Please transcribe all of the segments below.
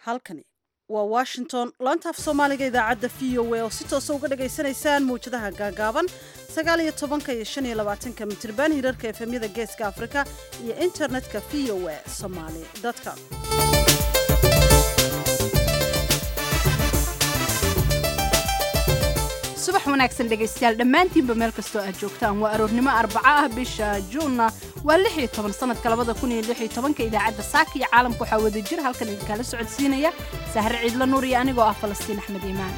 halkani waa washington laanta af soomaaliga idaacadda v o a oo si toosa uga dhagaysanaysaan mawjadaha gaagaaban sagaal iyo tobanka iyo shan iyo labaatanka mitirban hirarka efemyada geeska afrika iyo internetka v o a somaali com subax wanaagsan dhegaystayaal dhammaantiinba meel kastoo aad joogtaan waa aroornimo arbaca ah bisha juunna waa lix iyo toban sanadka labada kun iyo lix iyo tobanka idaacadda saaka iyo caalamka waxaa wada jir halkan idinkaala socodsiinaya sahre ciidla nuur iyo anigoo ah falastiin axmed iimaan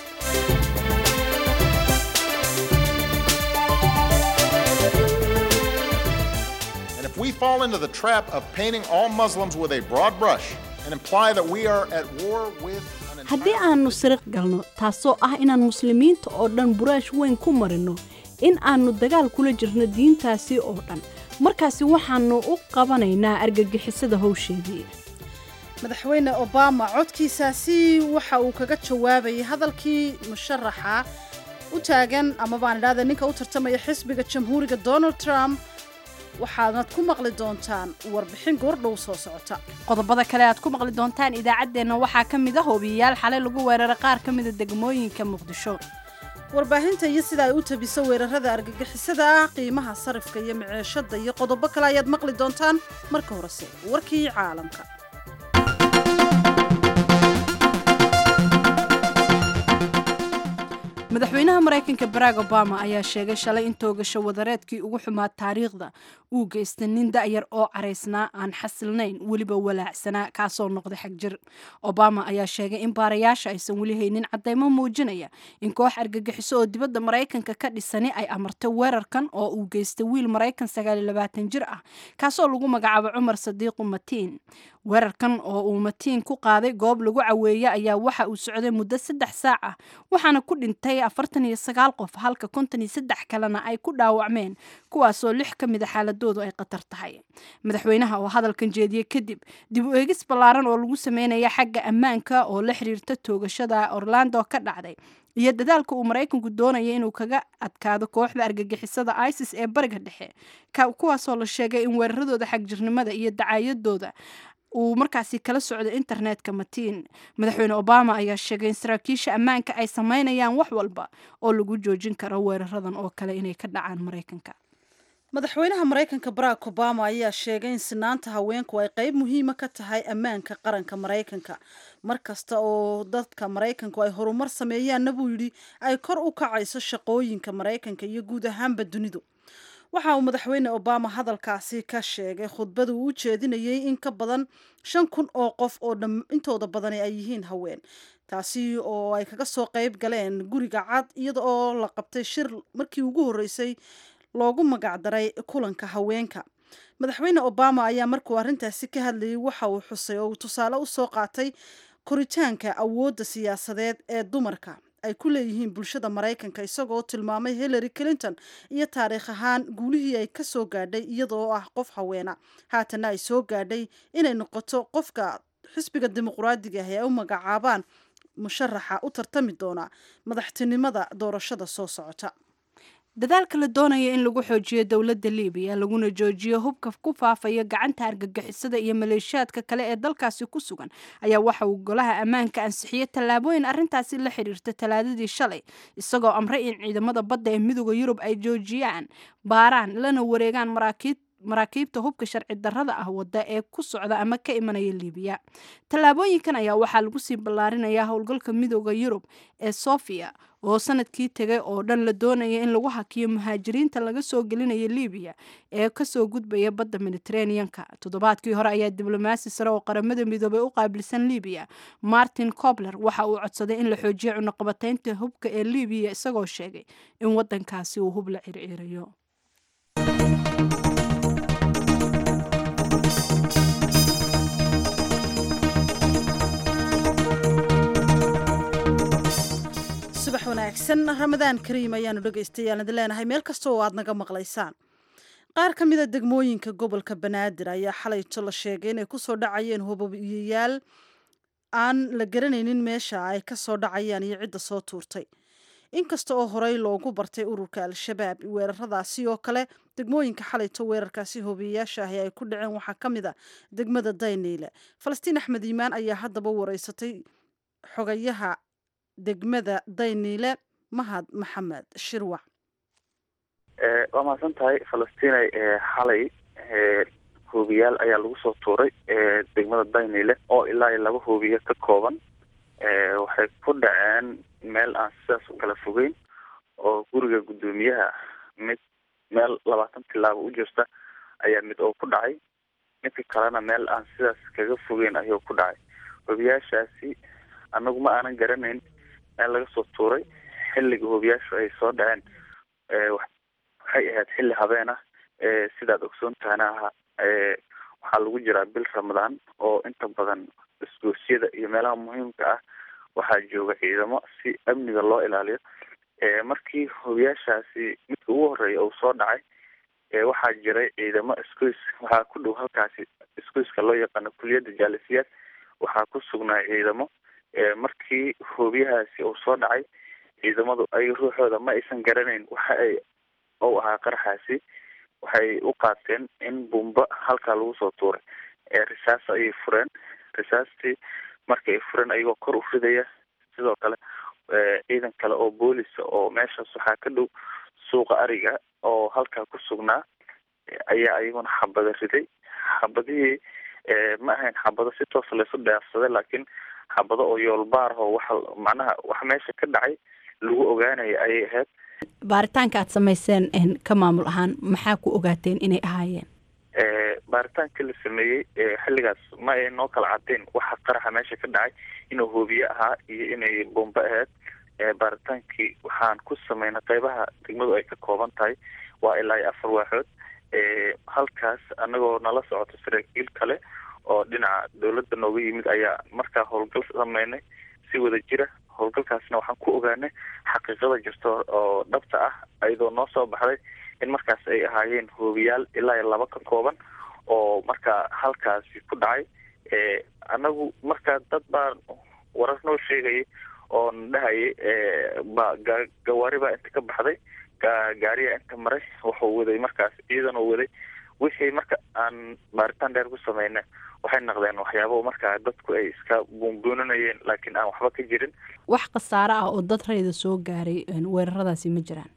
And if we fall into the trap of painting all Muslims with a broad brush and imply that we are at war with an haddii aannu siriq galno taasoo ah inaan muslimiinta oo dhan buraash weyn ku marinno in aannu dagaal kula jirno diintaasi oo dhan markaasi waxaannu u qabanaynaa argagixisada howsheedii madaxweyne obama codkiisaasi waxa uu kaga jawaabayay hadalkii musharaxa u taagan ama baan idhahda ninka u tartamaya xisbiga jamhuuriga donald trump waxaadnad ku maqli doontaan warbixin goordhow soo socota qodobada kale aad ku maqli doontaan idaacaddeenna waxaa ka mid a hoobiyayaal xalay lagu weeraray qaar ka mida degmooyinka muqdisho warbaahinta iyo sida ay u tabiso weerarada argagixisada ah qiimaha sarifka iyo maceeshada iyo qodobo kale ayaad maqli doontaan marka horese warkii caalamka madaxweynaha maraykanka barack obama ayaa sheegay shalay in toogasho wadareedkii ugu xumaa taariikhda uu geystay nin da'yar oo caraysnaa aan xasilnayn weliba walaacsanaa kaasoo noqday xagjir obama ayaa sheegay in baarayaasha aysan weli haynin caddaymo muujinaya in koox argagixiso oo dibadda maraykanka ka dhisani ay amartay weerarkan oo uu geystay wiil maraykan sagaaliyolabaatan jir ah kaasoo lagu magacaabo cumar sadiiqu matiin weerarkan oo uu matiin ku qaaday goob lagu caweeye ayaa waxa uu socday muddo saddex saac ah waxaana ku dhintay afartan iyo sagaal qof halka konton iyo saddex kalena ay ku dhaawacmeen kuwaasoo lix ka mid a xaaladoodu ay khatar tahay madaxweynaha oo hadalkan jeediyey kadib dib u eegis ballaaran oo lagu sameynaya xagga ammaanka oo la xiriirta toogashada orlando ka dhacday iyo dadaalka uu maraykanku doonaya inuu kaga adkaado kooxda argagixisada isis ee bariga dhexe kuwaasoo la sheegay in weeraradooda xagjirnimada iyo dacaayadooda uu markaasi kala socday internetka matiin madaxweyne obama ayaa sheegay in saraakiisha ammaanka ay sameynayaan wax walba oo lagu joojin karo weeraradan oo kale inay ka dhacaan maraykanka madaxweynaha maraykanka barack obama ayaa sheegay in sinaanta haweenku ay qayb muhiima ka tahay ammaanka qaranka maraykanka mar kasta oo dadka maraykanku ay horumar sameeyaanna buu yidhi ay kor u kacayso shaqooyinka maraykanka iyo guud ahaanba dunidu waxa uu madaxweyne obama hadalkaasi ka sheegay khudbada uu u jeedinayay in ka badan shan kun oo qof oo intooda badani ay yihiin haween taasi oo ay kaga soo qayb galeen guriga cad iyada oo la qabtay shir markii ugu horreysay loogu magacdaray kulanka haweenka madaxweyne obama ayaa markuu arrintaasi ka hadlayay waxa uu xusay oo uu tusaale u soo qaatay koritaanka awoodda siyaasadeed ee dumarka ay ku leeyihiin bulshada maraykanka isagoo tilmaamay hillary clinton iyo taariikh ahaan guulihii ay ka soo gaadhay iyadoo ah qof haweena haatana ay soo gaadhay inay noqoto qofka xisbiga dimuqraadiga ah ee u magacaabaan musharaxa u tartami doona madaxtinimada doorashada soo socota dadaalka la doonaya in lagu xoojiyo dowladda libiya laguna joojiyo hubka ku faafaya gacanta argagixisada iyo maleeshiyaadka kale ee dalkaasi ku sugan ayaa waxa uu golaha ammaanka ansixiyey tallaabooyin arrintaasi la xidhiirta talaadadii shalay isagoo amray in ciidamada badda ee midooda yurub ay joojiyaan baaraan lana wareegaan maraakiib maraakiibta hubka sharci darrada ah wadda ee ku socda ama ka imanaya libiya tallaabooyinkan ayaa waxaa lagu sii ballaarinayaa howlgalka midooda yurub ee sofia oo sanadkii tegay oo dhan la doonaya in lagu hakiyo muhaajiriinta laga soo gelinaya libiya ee kasoo gudbaya badda mediterraneanka toddobaadkii hore ayaa diblomaasi sare oo qaramada midoobay u qaabilsan libiya martin cobler waxa uu codsaday in la xoojiyo cunaqabataynta hubka ee libiya isagoo sheegay in wadankaasi uu hub la circiirayo subax wanaagsan ramadaan kariim ayaanu dhegaystayaal idin leenahay meel kasta oo aad naga maqlaysaan qaar ka mida degmooyinka gobolka banaadir ayaa xalayto la sheegay inay kusoo dhacayeen hubabiyayaal aan la garanaynin meesha ay ka soo dhacayaan iyo cidda soo tuurtay inkasta oo horey loogu bartay ururka al-shabaab weeraradaasi oo kale degmooyinka xalayto weerarkaasi hoobiyeyaasha ahi ay ku dhaceen waxaa ka mid a degmada dayniile falastiin axmed iimaan ayaa haddaba wareysatay xogayaha degmada dayniile mahad maxamed shirwac waa mahadsan tahay falastiinay xalay hoobiyaal ayaa lagu soo tuuray degmada daynile oo ilaa iyo laba hoobiye ka kooban waxay ku dhaceen meel aan sidaas u kala fogeyn oo guriga guddoomiyaha mid meel labaatan tilaabo u jirta ayaa mid oo ku dhacay midka kalena meel aan sidaas kaga fogeyn ayuu ku dhacay hoobiyaashaasi anagu ma aanan garanayn meel laga soo tuuray xilliga hoobiyaashu ay soo dhaceen waxay ahayd xilli habeen ah sidaad ogsoon tahana aha waxaa lagu jiraa bil ramadaan oo inta badan isgoosyada iyo meelaha muhiimka ah waxaa jooga ciidamo si amniga loo ilaaliyo markii hoobiyaashaasi midka ugu horeeya uu soo dhacay waxaa jiray ciidamo isgoys waxaa ku dhow halkaasi isgoyska loo yaqaano kuliyadda jaalisiyaad waxaa ku sugnaa ciidamo markii hoobiyahaasi uu soo dhacay ciidamadu ay ruuxooda ma aysan garanayn waxa ay ou ahaa qaraxaasi waxay u qaateen in bumba halkaa lagu soo tuuray risaas ayay fureen risaastii marka ay fureen ayagoo kor u ridaya sidoo kale ciidan kale oo boolisa oo meeshaas waxaa ka dhow suuqa ariga oo halkaa ku sugnaa ayaa ayaguna xabada riday xabadihii ma ahayn xabado si toosa laysu dhaafsaday laakiin xabado oo yoolbaar oo waxa macnaha wax meesha ka dhacay lagu ogaanaya ayay ahayd baaritaanka aad samayseen ka maamul ahaan maxaa ku ogaateen inay ahaayeen baaritaanka la sameeyey xilligaas ma ay noo kala cadeen waxa qaraxa meesha ka dhacay inuu hoobiye ahaa iyo inay bombe ahayd baaritaankii waxaan ku sameynay qeybaha degmadu ay ka kooban tahay waa ilaa iyo afar waaxood halkaas anagoo nala socoto saraakiil kale oo dhinaca dawladda nooga yimid ayaa markaa howlgal sameynay si wada jira howlgalkaasna waxaan ku ogaanay xaqiiqada jirta oo dhabta ah ayadoo noo soo baxday in markaas ay ahaayeen hoobiyaal ilaa iyo laba ka kooban oo markaa halkaasi ku dhacay anagu markaa dad baa warar noo sheegayay oo na dhahayay ba gawaari baa inta ka baxday gaariya inta maray wuxuu waday markaas ciidan oo waday wixii marka aan baaritaan dheer ku sameynay waxay naqdeen waxyaabo markaa dadku ay iska buunbuuninayeen laakiin aan waxba ka jirin wax khasaare ah oo dad rayda soo gaaray weeraradaasi ma jiraan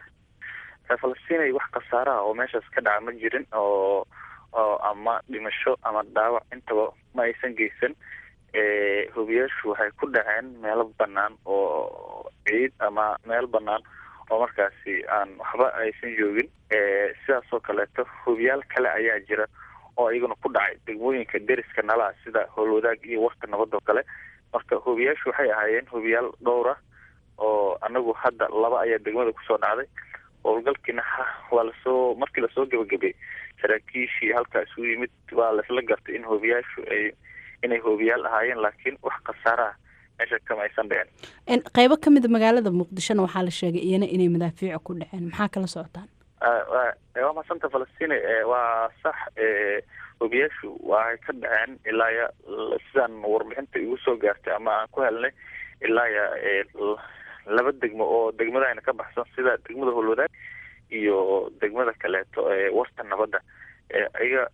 falastinay wax khasaare ah oo meeshaas ka dhaca ma jirin oo oo ama dhimasho ama dhaawac intaba ma aysan geysan hobiyaashu waxay ku dhaceen meelo banaan oo ciid ama meel banaan oo markaasi aan waxba aysan joogin sidaas oo kaleeto hobiyaal kale ayaa jira oo iyaguna ku dhacay degmooyinka deriska nalaha sida howlwadaag iyo warka nabad oo kale marka hobiyaashu waxay ahaayeen hobiyaal dhowr ah oo anagu hadda laba ayaa degmada kusoo dhacday howlgalkiina waa lasoo markii lasoo gebagabay saraakiishii halkaa isugu yimid waa laisla gartay in hoobiyaashu ay inay hoobiyaal ahaayeen laakiin wax khasaare ah meesha kama aysan dhicin qeybo ka mida magaalada muqdishona waxaa la sheegay iyana inay madaafiica ku dhaceen maxaa kala socotaan waa maasanta falastiin waa sax hoobiyaashu waxay ka dhaceen ilaa ya sidaan warbixinta igu soo gaartay ama aan ku helnay ilaa ya laba degmo oo degmadayna ka baxsan sida degmada howlwadaag iyo degmada kaleeto warta nabadda iyaga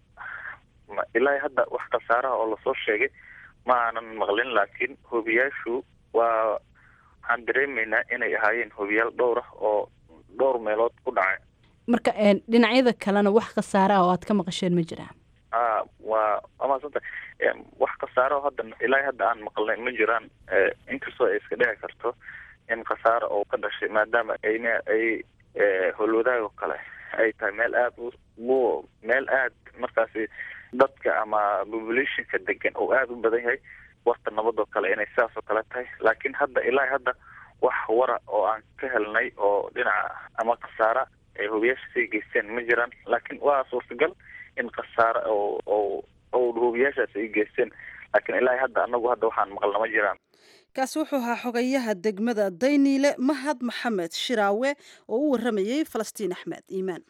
ilaa hadda wax khasaaraha oo lasoo sheegay ma aanan maqlin laakiin hoobiyaashu waa waxaan dareemaynaa inay ahaayeen hoobiyaal dhowr ah oo dhowr meelood ku dhacay marka dhinacyada kalena wax khasaare ah oo aad ka maqasheen ma jiraan a waa amaasanta wax khasaare oo hadda ilaa hadda aan maqlnay ma jiraan inkastoo ay iska dhici karto in khasaare oo ka dhashay maadaama ayna ay howlwadaag oo kale ay tahay meel aada u meel aad markaasi dadka ama populationka degan oo aada u badan yahay warta nabad oo kale inay sidaas oo kale tahay laakiin hadda ilaa hadda wax wara oo aan ka helnay oo dhinaca ama khasaara ay hobiyaasha sii geysteen ma jiraan laakiin waa suurtagal in khasaare oo oo oo hobiyaashaas ay geysteen laakiin ilaa hadda anagu hadda waxaan maqalna ma jiraan kaasi wuxuu ahaa xogayaha degmada dayniile mahad maxamed shiraawe oo u waramayey falastiin axmed iimaan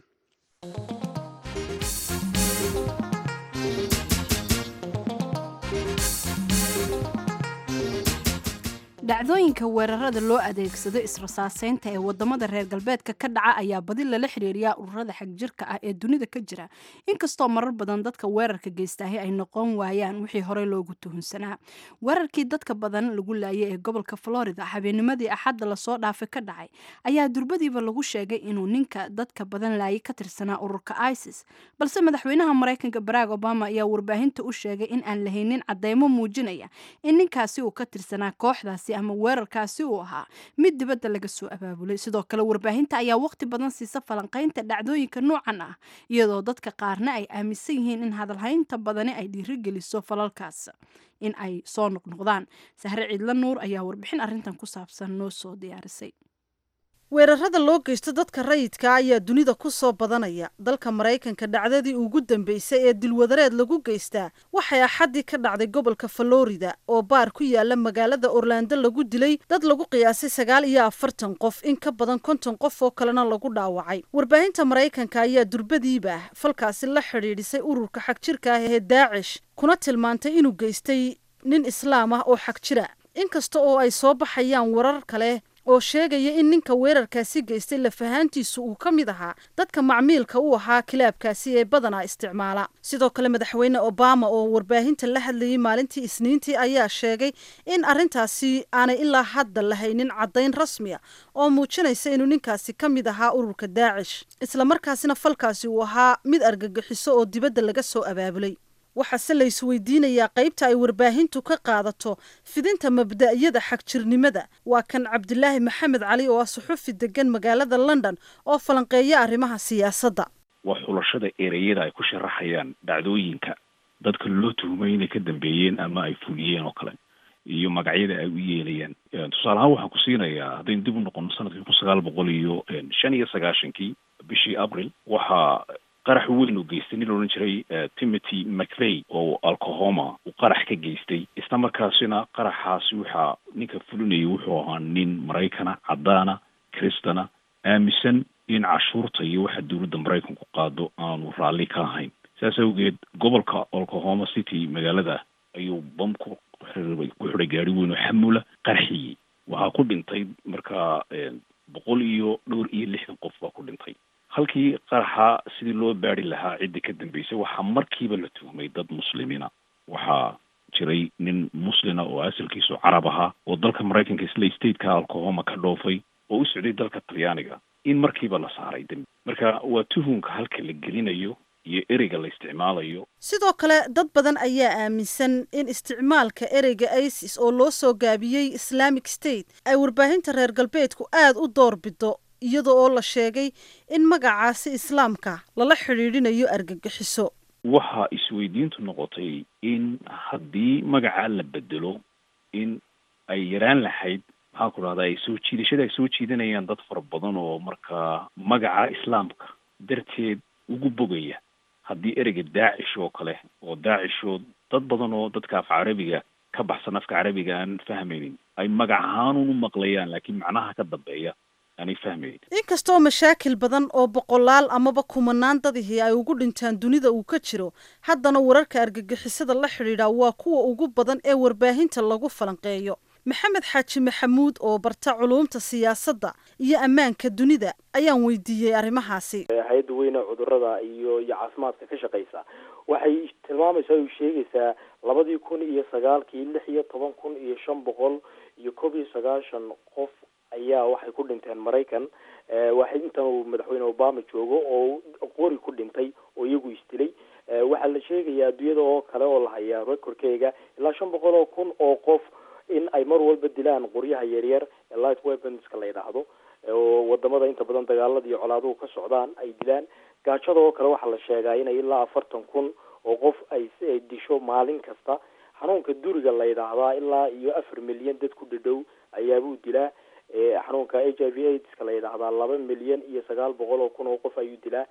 dhacdooyinka weerarada loo adeegsado israsaaseynta ee wadamada reer galbeedka ka dhaca ayaa badi lala xiriiriyaa ururada xagjirka ah ee dunida ka jira inkastoo marar badan dadka weerarka geystaahi ay noqon waayaan wixii horey loogu tuhunsanaa weerarkii dadka badan lagu laayay ee gobolka florida habeenimadii axadda lasoo dhaafay ka dhacay ayaa durbadiiba lagu sheegay inuu ninka dadka badan laayay ka tirsanaa ururka isis balse madaxweynaha maraykanka barack obama ayaa warbaahinta u sheegay in aan lahaynin cadeymo muujinaya in ninkaasi uu ka tirsanaa kooxdaasi ama weerarkaasi uu ahaa mid dibadda laga soo abaabulay sidoo kale warbaahinta ayaa waqti badan siisa falanqaynta dhacdooyinka noocan ah iyadoo dadka qaarna ay aaminsan yihiin in hadalhaynta badani ay dhiirigeliso falalkaas in ay soo noqnoqdaan sahre ciidla nuur ayaa warbixin arrintan ku saabsan noo soo diyaarisay weerarada loo geysto dadka rayidka ayaa dunida ku soo badanaya dalka maraykanka dhacdadii ugu dambeysay ee dilwadareed lagu geystaa waxay axaddii ka dhacday gobolka florida oo baar ku yaala magaalada orlando lagu dilay dad lagu qiyaasay sagaal iyo afartan qof in ka badan konton qof oo kalena lagu dhaawacay warbaahinta maraykanka ayaa durbadiiba falkaasi la xidhiidhisay ururka xagjirka ah ee daacish kuna tilmaantay inuu geystay nin islaam ah oo xagjira inkasta oo ay soo baxayaan warar kale oo sheegaya in ninka weerarkaasi geystay lafahaantiisu uu ka mid ahaa dadka macmiilka u ahaa kilaabkaasi ee badanaa isticmaala sidoo kale madaxweyne obama oo warbaahinta la hadlayay maalintii isniintii ayaa sheegay in arrintaasi aanay ilaa hadda lahaynin caddayn rasmi a oo muujinaysa inuu ninkaasi ka mid ahaa ururka daacish islamarkaasina falkaasi uu ahaa mid argagixiso oo dibadda laga soo abaabulay waxaase la isweydiinayaa qaybta ay warbaahintu ka qaadato fidinta mabda'yada xagjirnimada waa kan cabdilaahi maxamed cali oo ah suxufi degan magaalada london oo falanqeeya arrimaha siyaasadda waa xulashada ereyada ay ku sharaxayaan dhacdooyinka dadka loo tuhumay inay ka dambeeyeen ama ay fuliyeen oo kale iyo magacyada ay u yeelayaan tusaale ahaan waxaan ku siinayaa haddaynu dib u noqono sanadkii kun sagaal boqol iyo shan iyo sagaashankii bishii abril waxaa qarax weyn uu geystay nin la odhan jiray timothy mcvey oo alcohoma uu qarax ka geystay isla markaasina qaraxaasi waxaa ninka fulinayay wuxuu ahaa nin maraykana caddaana kristana aaminsan in cashuurta iyo waxa dowladda maraykanku qaado aanu raalli ka ahayn saas awgeed gobolka oklahoma city magaalada ayuu bam ku xiribay ku xidhay gaari weyn oo xamula qarxiyey waxaa ku dhintay markaa boqol iyo dhowr iyo lixdan qof baa ku dhintay halkii qaraxa sidii loo baari lahaa cidda ka dambeysay waxaa markiiba la tuhmay dad muslimiina waxaa jiray nin muslina oo asalkiisu carab ahaa oo dalka maraykanka isla stateka alcohoma ka dhoofay oo u socday dalka talyaaniga in markiiba la saaray dembi marka waa tuhunka halka la gelinayo iyo ereyga la isticmaalayo sidoo kale dad badan ayaa aaminsan in isticmaalka ereyga isis oo loo soo gaabiyey islamic state ay warbaahinta reer galbeedku aada u doorbido iyada oo la sheegay in magacaasi islaamka lala xidhiidhinayo argagixiso waxaa isweydiintu noqotay in haddii magacaa la bedelo in ay yaraan lahayd maxaan ku dhahda ay soo jiidashada ay soo jiidanayaan dad fara badan oo markaa magaca islaamka darteed ugu bogaya haddii ereyga daacish oo kale oo daacishoo dad badan oo dadka af carabiga ka baxsan afka carabiga aan fahmaynin ay magac ahaanun u maqlayaan laakiin macnaha ka dambeeya aanay fahmaynin inkastoo mashaakil badan oo boqolaal amaba kumanaan dadihii ay ugu dhintaan dunida uu ka jiro haddana wararka argagixisada la xidhiidha waa kuwa ugu badan ee warbaahinta lagu falanqeeyo maxamed xaaji maxamuud oo barta culuumta siyaasadda iyo ammaanka dunida ayaan weydiiyey arrimahaasi hay-adda weyne cudurada iyo iyo caafimaadka ka shaqeysa waxay tilmaamaysaa o sheegaysaa labadii kun iyo sagaalkii lix iyo toban kun iyo shan boqol iyo koob iyo sagaashan qof ayaa waxay ku dhinteen maraykan waxay intan uu madaxweyne obama joogo oo qori ku dhintay oo iyagu isdilay waxaa la sheegayaa adduunyada oo kale oo la hayaa recordkeyga ilaa shan boqol oo kun oo qof in ay mar walba dilaan qoryaha yaryar ee light weaponska la yidhaahdo oo wadamada inta badan dagaalada iyo colaaduhu ka socdaan ay dilaan gaajada oo kale waxaa la sheegaa inay ilaa afartan kun oo qof ay disho maalin kasta xanuunka duriga la yidhaahdaa ilaa iyo afar milyan dad ku dhadhow ayaabuu dilaa xanuunka h i v aidska la yidhaahdaa laba milyan iyo sagaal boqol oo kun oo qof ayuu dilaa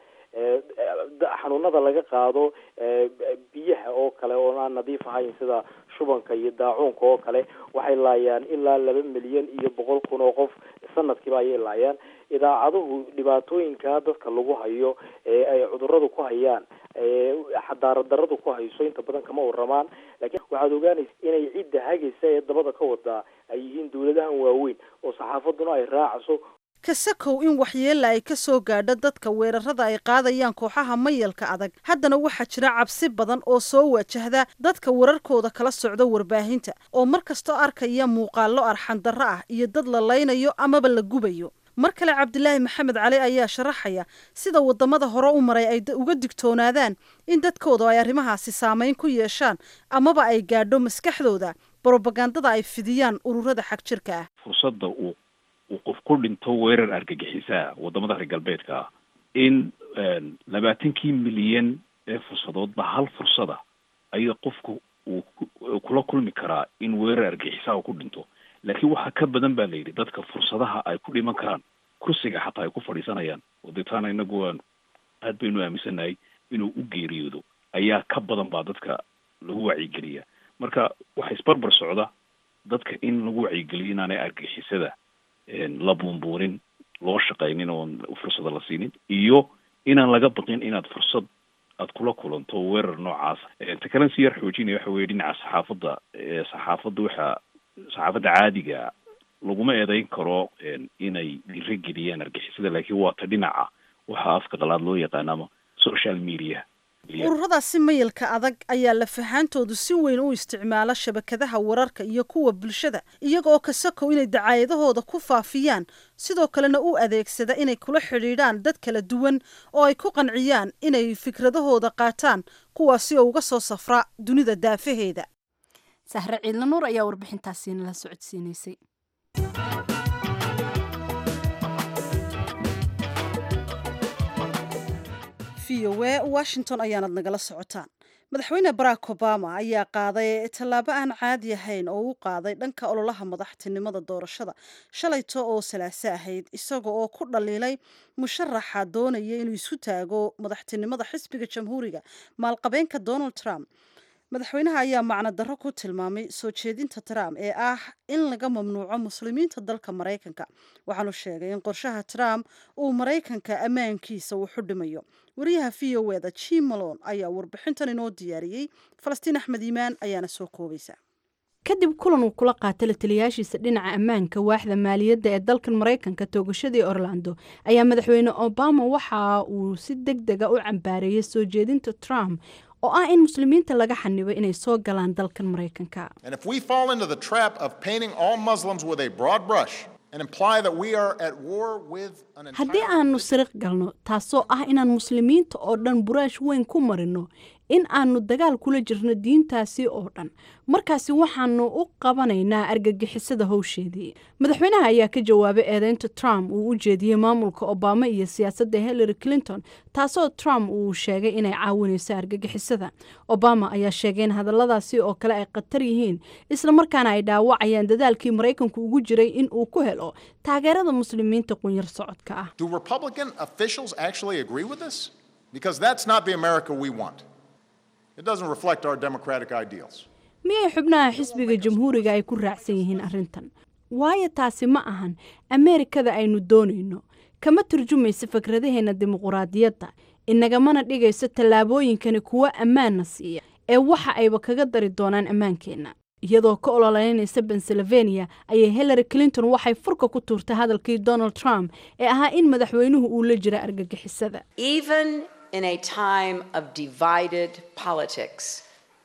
xanuunada laga qaado biyaha oo kale oo aan nadiif ahayn sida shubanka iyo daacuunka oo kale waxay laayaan ilaa laba milyan iyo boqol kun oo qof sanadkiiba ayay laayaan idaacaduhu dhibaatooyinka dadka lagu hayo ee ay cuduradu ku hayaan xadaarad daradu ku hayso inta badan kama waramaan laakiin waxaad ogaanaysa inay cidda hagaysa ee dabada ka wadaa ay yihiin dawladahan waaweyn oo saxaafaduna ay raacayso kasakow in waxyeella ay ka soo gaadho dadka weerarada ay qaadayaan kooxaha mayalka adag haddana waxaa jira cabsi badan oo soo wajahda dadka wararkooda kala socda warbaahinta oo mar kastoo arkaya muuqaallo arxandarro ah iyo dad la laynayo amaba la gubayo mar kale cabdilaahi maxamed cali ayaa sharaxaya sida wadamada hore u maray ay uga digtoonaadaan in dadkooda ay arrimahaasi saameyn ku yeeshaan amaba ay gaadho maskaxdooda brobagandada ay fidiyaan ururada xag jirka ah fursadda uu uu qof ku dhinto weerar argagixisaa wadamada reer galbeedka ah in labaatankii milyan ee fursadoodba hal fursada ayaa qofku uu kula kulmi karaa in weerar argagixisaa uu ku dhinto laakiin waxaa ka badan baa la yidhi dadka fursadaha ay ku dhiman karaan kursiga xataa ay ku fadhiisanayaan oo deetaana inagu waan aad baynu aaminsannahay inuu u geeriyoodo ayaa ka badan baa dadka lagu wacyigeliya marka waxa isbarbar socda dadka in lagu wacyigeliyo inaanay argixisada la buunbuunin loo shaqaynin oon fursada la siinin iyo inaan laga baqin inaad fursad aad kula kulanto weerar noocaas ta kalen si yar xoojinaya waxa weye dhinaca saxaafadda saxaafadda waxa saxaafadda caadiga laguma eedeyn karo inay dhiirageliyaan argixisada laakiin waa ta dhinaca waxaa afka qalaad loo yaqaanama social media ururadaasi mayalka adag ayaa lafahaantoodu si weyn u isticmaala shabakadaha wararka iyo kuwa bulshada iyaga oo kasakow inay dacaayadahooda ku faafiyaan sidoo kalena u adeegsada inay kula xidhiidhaan dad kala duwan oo ay ku qanciyaan inay fikradahooda qaataan kuwaasi oo uga soo safra dunida daafaheeda sahre ciidla nuur ayaa warbixintaasi nala socodsiinaysay v o e washington ayaanad nagala socotaan madaxweyne barack obama ayaa qaaday tallaabo aan caadi ahayn oo u qaaday dhanka ololaha madaxtinimada doorashada shalayto oo salaaso ahayd isaga oo ku dhaliilay musharaxa doonaya inuu isu taago madaxtinimada xisbiga jamhuuriga maalqabeenka donald trump madaxweynaha ayaa macno darro ku tilmaamay soo jeedinta trump ee ah in laga mamnuuco muslimiinta dalka maraykanka waxaanu sheegay in qorshaha trump uu maraykanka ammaankiisa uu xudhimayo wariyaha v o eda jim malon ayaa warbixintan inoo diyaariyey falastiin axmed iimaan ayaana soo koobaysa kadib kulan uu kula qaatay la taliyaashiisa dhinaca ammaanka waaxda maaliyadda ee dalkan maraykanka toogashadii orlando ayaa madaxweyne obama waxa uu si deg dega u cambaareeyey soo jeedinta trump oo ah in muslimiinta laga xanibo inay soo galaan dalkan maraykanka And if we fall into the trap of painting all Muslims with a broad brush and imply that we are at war with an haddii entire aanu siriq galno taasoo ah inaan muslimiinta oo dhan buraash weyn ku marino in aanu dagaal kula jirno diintaasi oo dhan markaasi waxaanu u qabanaynaa argagixisada howsheedii madaxweynaha ayaa ka jawaabay eedeynta trump uu u jeediyey maamulka obama iyo siyaasadda hillary clinton taasoo trump uu sheegay inay caawinayso argagixisada obama ayaa sheegay in hadalladaasi oo kale ay khatar yihiin islamarkaana ay dhaawacayaan dadaalkii maraykanku ugu jiray in uu ku helo taageerada muslimiinta qunyar socodka ah Do Republican officials actually agree with this? Because that's not the America we want. It doesn't reflect our democratic ideals. miyay xubnaha xisbiga jamhuuriga ay ku raacsan yihiin arrintan waayo taasi ma ahan ameerikada aynu doonayno kama turjumayso fikradaheenna dimuquraadiyadda inagamana dhigayso tallaabooyinkani kuwo ammaanna siiya ee waxa ayba kaga dari doonaan ammaankeenna iyadoo ka ololeynaysa pennsylvania ayay hillary clinton waxay furka ku tuurtay hadalkii donald trump ee ahaa in madaxweynuhu uu la jira argagixisada Even in a time of divided politics,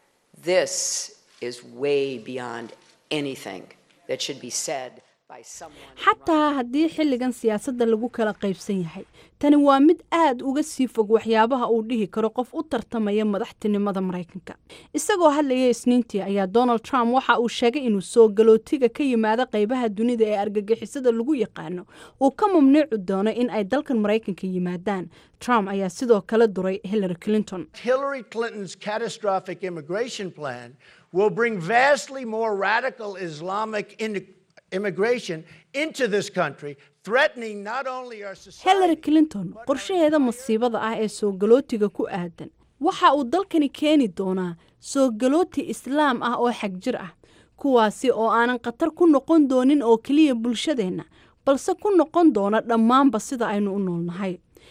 this is way beyond anything that should be said by someone. xataa haddii xilligan siyaasadda lagu kala qaybsan yahay tani waa mid aad uga sii fog waxyaabaha uu dhihi karo qof u tartamaya madaxtinimada maraykanka isagoo hadlaya isniintii ayaa donald trump waxa uu sheegay inuu soo galootiga ka yimaada qaybaha dunida ee argagixisada lagu yaqaano uu ka mamnuuci doono in ay dalkan maraykanka yimaadaan trump ayaa sidoo kale duray hillary clinton Hillary Clinton's catastrophic immigration plan will bring vastly more radical Islamic in- immigration into this country, threatening not only our society. hillary clinton qorshaheeda masiibada ah ee soo galootiga ku aadan waxa uu dalkani keeni doonaa soo galooti islaam ah oo xagjir ah kuwaasi oo aanan khatar ku noqon doonin oo keliya bulshadeenna balse ku noqon doona dhammaanba sida aynu u noolnahay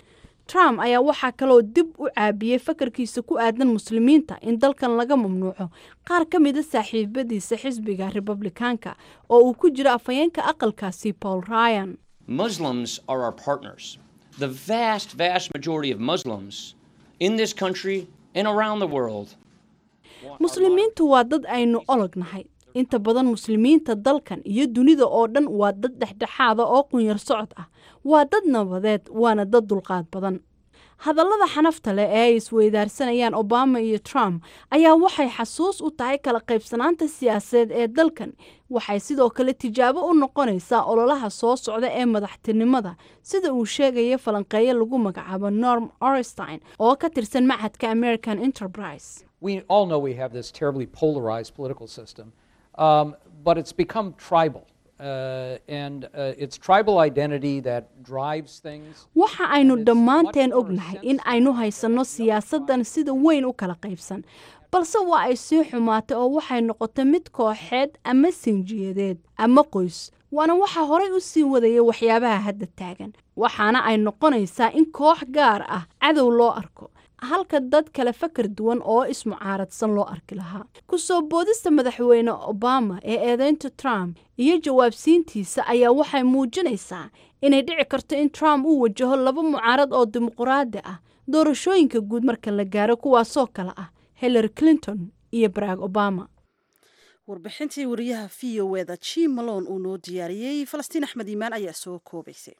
trump ayaa waxaa kaloo dib u caabiyey fakarkiisa ku aadan muslimiinta in dalkan laga mamnuuco qaar ka mida saaxiibadiisa xisbiga republikaanka oo uu ku jiro afhayeenka aqalkaasi paul ryan Muslims are our partners. The vast, vast majority of Muslims in this country and around the world. muslimiintu waa dad aynu olognahay inta badan muslimiinta dalkan iyo dunida oo dhan waa dad dhexdhexaada oo qunyar socod ah waa dad nabadeed waana dad dulqaad badan hadallada xanafta leh ee ay isweydaarsanayaan obama iyo trump ayaa waxay xasuus u tahay kala qaybsanaanta siyaasadeed ee dalkan waxay sidoo kale tijaabo u noqonaysaa ololaha soo socda ee madaxtinimada sida uu sheegaya falanqeeye lagu magacaabo norm orestein oo ka tirsan machadka american enterprise we all know we have this terribly polarized political system, um, but it's become tribal. Uh, and uh, it's tribal identity that drives things. waxa aynu dhammaanteen ognahay in aynu haysanno siyaasaddan sida weyn u kala qaybsan balse waa ay sii xumaatay oo waxay noqotay mid kooxeed ama sinjiyadeed ama qoys waana waxa horay u sii wadaya waxyaabaha hadda taagan waxaana ay noqonaysaa in koox gaar ah cadow loo arko halka dad kale fakar duwan oo ismucaaradsan loo arki lahaa ku soo boodista madaxweyne obama ee eedeynta trump iyo jawaabsiintiisa ayaa waxay muujinaysaa inay dhici karto in trump uu wajaho laba mucaarad oo dimuqraadi ah doorashooyinka guud marka la gaaro kuwaasoo kale ah hillary clinton iyo barack obama warbixintii wariyaha v o eda jim malone uu noo diyaariyey falastiin axmed iimaan ayaa soo koobaysay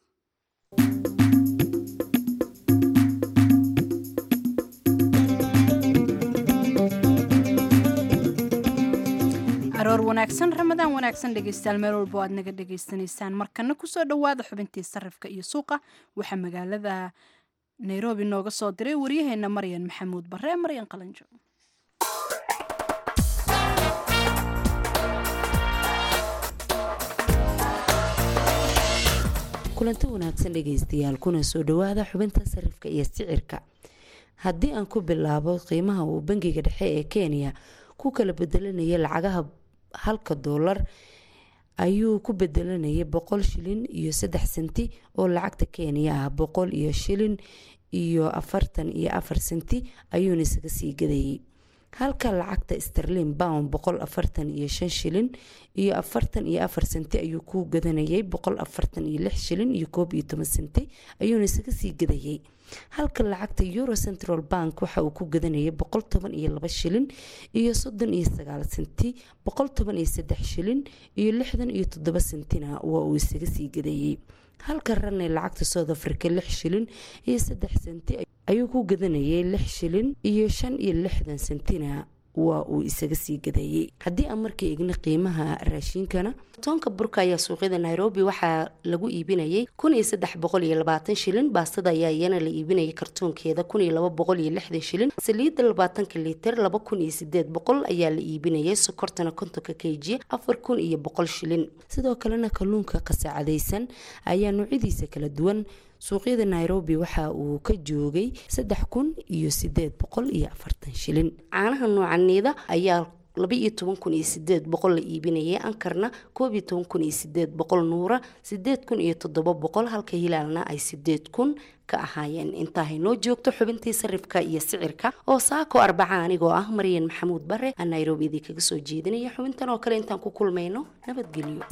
aroor wanaagsan ramadaan wanaagsan dhegeystayaal meel walbo aad naga dhegeysanaysaan markana kusoo dhowaada xubintii sarifka iyo suuqa waxaa magaalada nairobi nooga soo diray waryaheena maryan maxamuud bare maryan qalanjo kulanti wanaagsan dhegaystayaal kuna soo dhowaada xubinta sarifka iyo sicirka haddii aan ku bilaabo qiimaha uu bangiga dhexe ee kenya ku kala bedelanaya lacagaha halka doolar ayuu ku bedelanayay boqol shilin iyo saddex senti oo lacagta kenya ah boqol iyo shilin iyo afartan iyo afar senti ayuuna isaga sii gadayay halka lacagta sterlin bound boqol afartan iyo shan shilin iyo afartan iyo afar senti ayuu ku gadanayay boqol afartan iyo lix shilin iyo koob iyo toban senti ayuuna isaga sii gadayay halka lacagta euro central bank waxa uu ku gadanayay boqol toban iyo laba shilin iyo soddon iyo sagaal senti boqol toban iyo saddex shilin iyo lixdan iyo toddoba sentina waa uu isaga sii gadayay halka ranay lacagta south africa lix shilin iyo saddex senti ayuu ku gadanayay lix shilin iyo shan iyo lixdan sentina waa uu isaga sii gadayay haddii aan markii igna qiimaha raashiinkana toonka burka ayaa suuqyada nairobi waxaa lagu iibinayay kun iyo saddex boqol iyo labaatan shilin baastada ayaa iyana la iibinayay kartoonkeeda kun iyo laba boqol iyo lixdan shilin saliidda labaatanka liiter laba kun iyo sideed boqol ayaa la iibinayay sokortana kontonka kg afar kun iyo boqol shilin sidoo kalena kalluunka qasaacadaysan ayaa noocyadiisa kala duwan suuqyada nairobi waxa uu ka joogay saddex kun iyo sideed boqol iyo afartan shilin caanaha noocaneeda ayaa laba iyo toban kun iyo sideed boqol la iibinayay ankarna koob iyo toban kun iyo sideed boqol nuura sideed kun iyo toddoba boqol halka hilaalna ay sideed kun ka ahaayeen intaa haynoo joogto xubintii sarifka iyo sicirka oo saako arbaca anigoo ah maryan maxamuud bare aan nairobi idii kaga soo jeedinaya xubintan oo kale intaan ku kulmayno nabadgelyo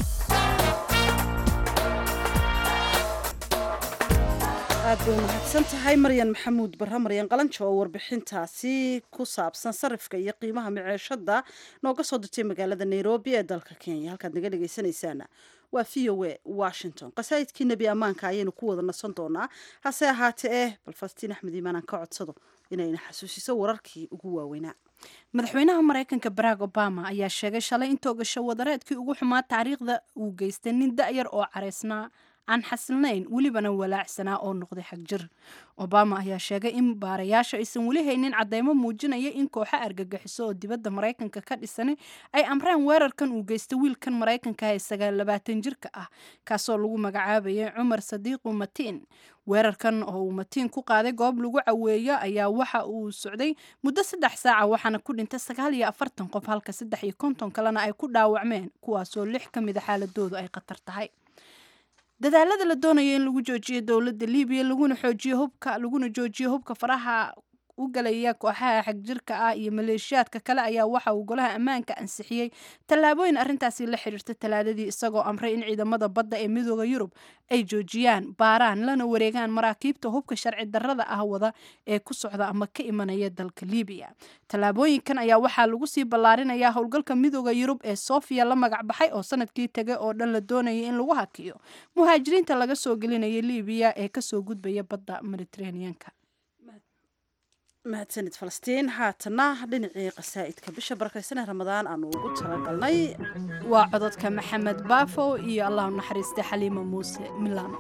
aad bay umahadsan tahay maryan maxamuud barre maryan qalanjo oo warbixintaasi ku saabsan sarifka iyo qiimaha maceeshada nooga soo dirtay magaalada nairobi ee dalka kenya halkaad naga dhegaysanaysaana waa v o a washington qasaa'idkii nebi ammaanka ayaynu ku wada nasan doonaa hase ahaatee eh bal falastiin axmed iimaan aan ka codsado inayna xasuusiso wararkii ugu waaweynaa madaxweynaha mareykanka barack obama ayaa sheegay shalay in toogasho wadareedkii ugu xumaa taariikhda uu geystay nin da-yar oo careysnaa aan xasilnayn welibana walaacsanaa oo noqday xagjir obama ayaa sheegay in baarayaasha aysan weli haynin cadeymo muujinaya in kooxo argagixiso oo dibadda maraykanka ka dhisani ay amreen weerarkan uu geystay wiilkan maraykanka ee sagaal labaatan jirka ah kaasoo lagu magacaabayay cumar sadiiqu matiin weerarkan oo uu matiin ku qaaday goob lagu caweeyo ayaa waxa uu socday muddo saddex saaca waxaana ku dhintay sagaal iyo afartan qof halka saddex iyo konton kalena ay ku dhaawacmeen kuwaasoo lix ka mida xaaladoodu ay khatar tahay dadaalada la doonaya in lagu joojiyo dowladda libiya laguna xoojiyo hubka laguna joojiyo hubka faraha u galaya kooxaha xagjirka ah iyo maleeshiyaadka kale ayaa waxa uu golaha ammaanka ansixiyey tallaabooyin arrintaasi la xiriirta talaadadii isagoo amray in ciidamada badda ee midooda yurub ay joojiyaan baaraan lana wareegaan maraakiibta hubka sharci darrada ah wada ee ku socda ama ka imanaya dalka libiya tallaabooyinkan ayaa waxaa lagu sii ballaarinayaa howlgalka midooda yurub ee sofia la magac baxay oo sanadkii tegay oo dhan la doonayay in lagu hakiyo muhaajiriinta laga soo gelinaya libiya ee kasoo gudbaya badda mediterraneanka mahadsanid falastiin haatana dhinacii qasaa'idka bisha barakaysanee ramadaan aanu ugu talagalnay waa cododka maxamed baafo iyo allah u naxariista xaliima muuse milano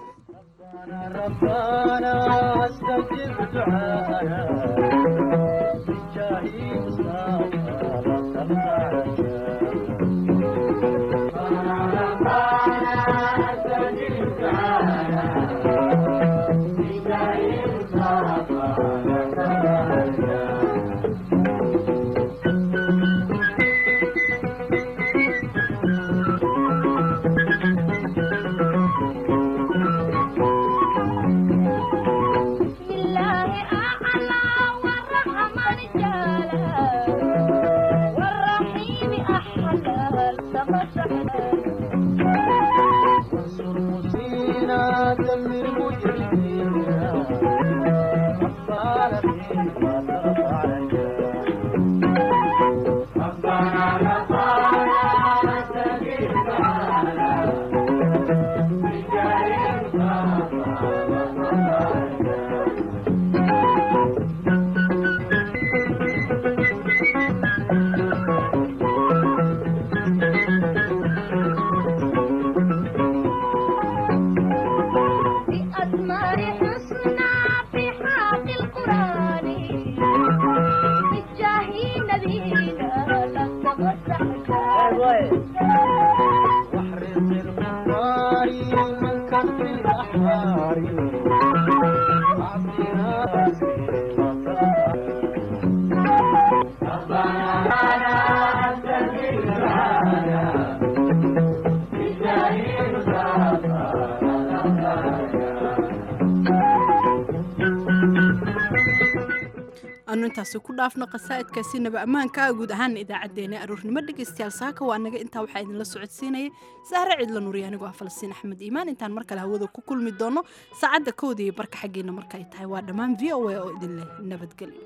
anu intaasi ku dhaafno qasaa'idkaasi naba ammaanka guud ahaan idaacaddeenna aroornimo dhegaystayaal saaka waa naga intaa waxaa idinla socodsiinayay sahre cidla nuuriya anigoo ah falastiin axmed iimaan intaan mar kale hawada ku kulmi doono saacadda kowda iyo barka xaggeena marka ay tahay waa dhammaan v o a oo idin leh nabadgelyo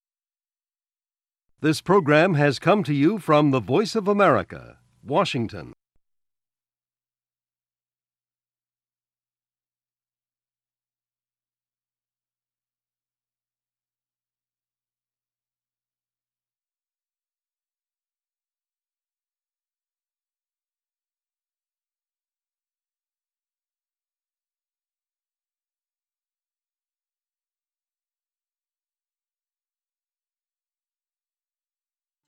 This program has come to you from the Voice of America, Washington.